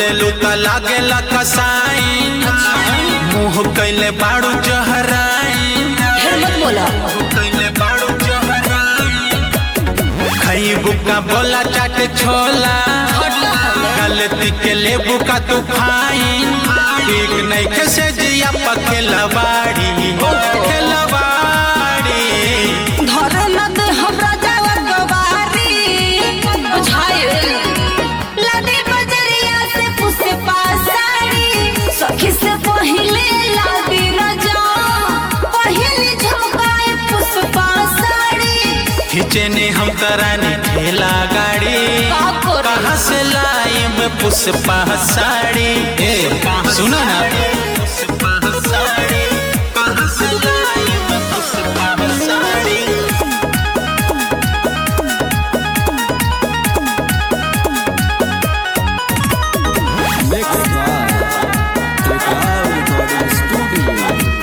बोले लुता लागे ला कसाई मुंह कैले बाड़ू जहराई ढेर मत बोला कैले बाड़ू जहराई खई बुका बोला चाट छोला गलती के लेबू का तू फाइन ठीक नहीं के से जिया पखेला बाड़ी खेला बाड़ी धर न दे हमरा जावा गवारी बुझाए लदे बजरिया से पुसे पासाड़ी सखी से पहिले लादी रजा पहिले झोकाए पुस पासाड़ी खींचे ने हम करानी ठेला गाड़ी का करी? कहाँ से लाई मैं पुष्पा साड़ी ए सुना ना पुष्पा साड़ी कहाँ से लाई मैं Pushpa sari Mixed by Total Recording Studio.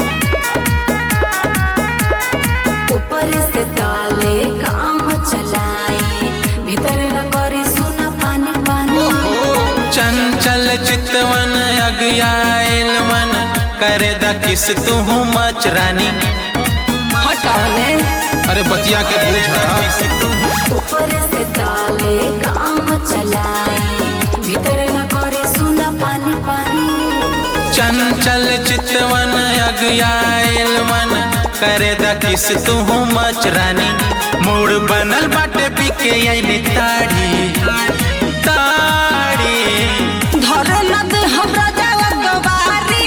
ऊपर से ताले काम चलाए भीतर न करे सुना पानी पानी चंचल चितवन अगयाल मन करे द किस तू मच रानी हटाने अरे बतिया के ऊपर से ताले काम चलाए भीतर न करे सुना पानी पानी चंचल चितवन अगयाल मन करे द किस तू मच रानी मूड बनल बाटे पीके आईने ताड़ी ताड़ी धर न दे हमरा जावा गवारी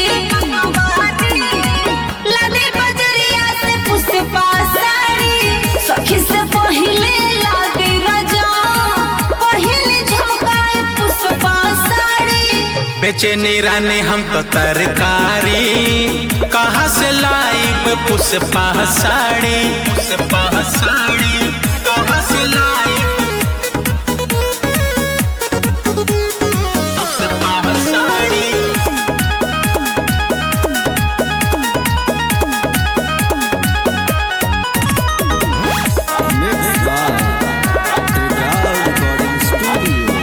लदे बजरिया से पुसे पासाड़ी सखी से पहिले लागे रजा पहिले झोकाए पुस पासाड़ी बेचैनी रानी हम तो तरकारी कहाँ से लाई मैं पुष्पा साड़ी पुष्पा साड़ी कहाँ से लाई Pushpa sari Mixed by Total Recording Studio.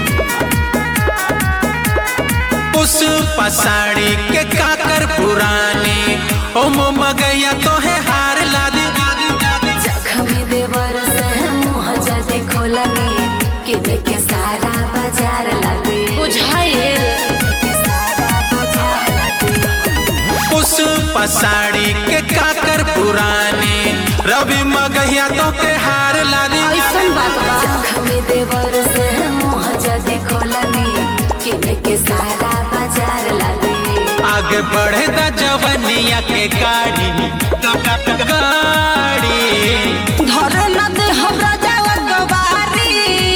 Pushpa sari के काकर पुरानी ओ मगैया तो है हार ला दे जखमी देवर से मुँह जदे खोलनी कि देखे सारा बाजार लगे बुझाए सारा बाजार लगे पुष्पा साड़ी के काकर पुरानी रवि मगैया तो के हार ला दे ऐसन बात बा जखमी देवर से मुँह जदे खोलनी कि देखे सारा बाजार लगे आगे बढ़े द जवनिया के गाड़ी गाड़ी धर न दे हमरा जावा गवारी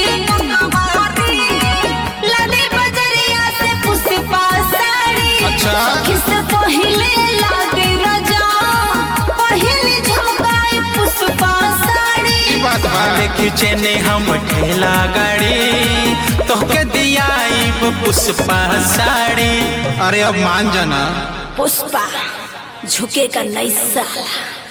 लदे बजरिया से पुसे पासाड़ी अच्छा। सखी से पहिले लागे रजा पहिले झोकाए पुस पासाड़ी वाले खींचे ने हम ठेला गाड़ी तो के दिया पुष्पा साड़ी अरे अब मान जाना पुष्पा झुकेगा नहीं साला